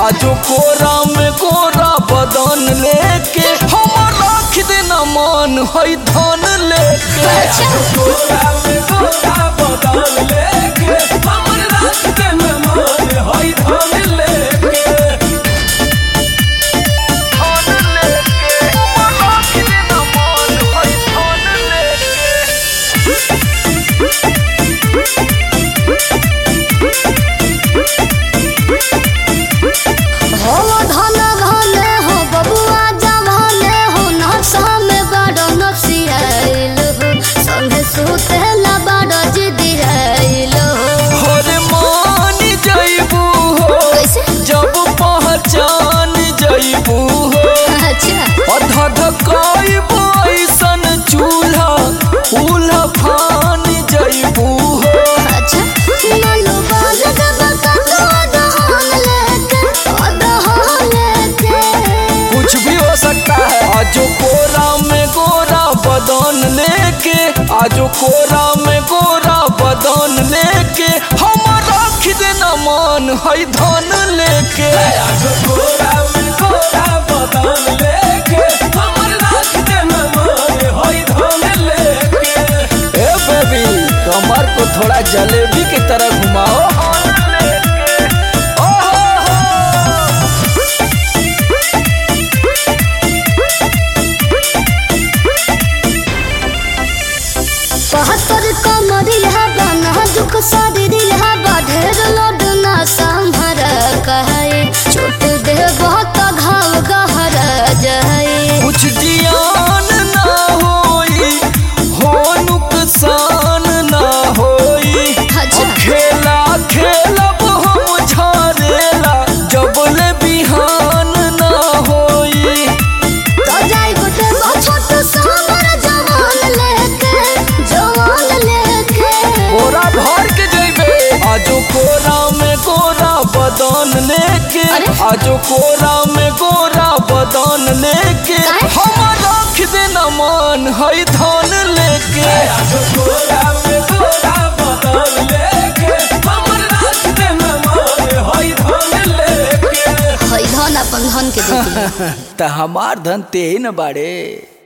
आजो कोरा में कोरा बदन लेके हम रख देना मन है धन लेके कोरा में कोरा बदन लेके हम रख देना मन है धन लेके धन लेके हम रख देना मन है धन लेके हो धन धन हो बबुआ जवान हो नशा में बड़ नफसियाइल हो संगे सुतेला बड़ जिदियाइल हो हरे मान जइबू हो कैसे जब पहचान जइबू हो अच्छा अधधकाइबू ऐसन चूल्हा उल्हा फान जइबू हो अच्छा नलो बाल जब कतो दहन लेके दहन लेके कुछ भी हो सकता है आजो कोरा में गोरा बदन लेके आजो कोरा में गोरा बदन लेके हम रख देना मान है धन लेके आजो कोरा में गोरा बदन लेके हम रख देना मान है धन लेके ए बेबी कमर को थोड़ा जलेबी की तरह घुमाओ ओहो हो बहत्तर कमरिया बना दुख शरीरिया बढ़ेर लोड ना संभर कहे छोट दे बहुत घाव गहर जाए कुछ जियान ना होई हो नुकसान ना होई अच्छा। अब खेला खेलब हम झारेला जबले बिहान ना होई तो जाई गोटे छोट सामर जवान लेके जवान लेके गोरा भर के जइबे आजो कोरा में गोरा बदन लेके अरे? आजो कोरा में गोरा बदन लेके काहे? हम रख देना मान है धन लेके आजो कोरा में गोरा बदन लेके हम रख देना मान है धन लेके है धन अपन धन के देती त हमार धन ते ही न बाड़े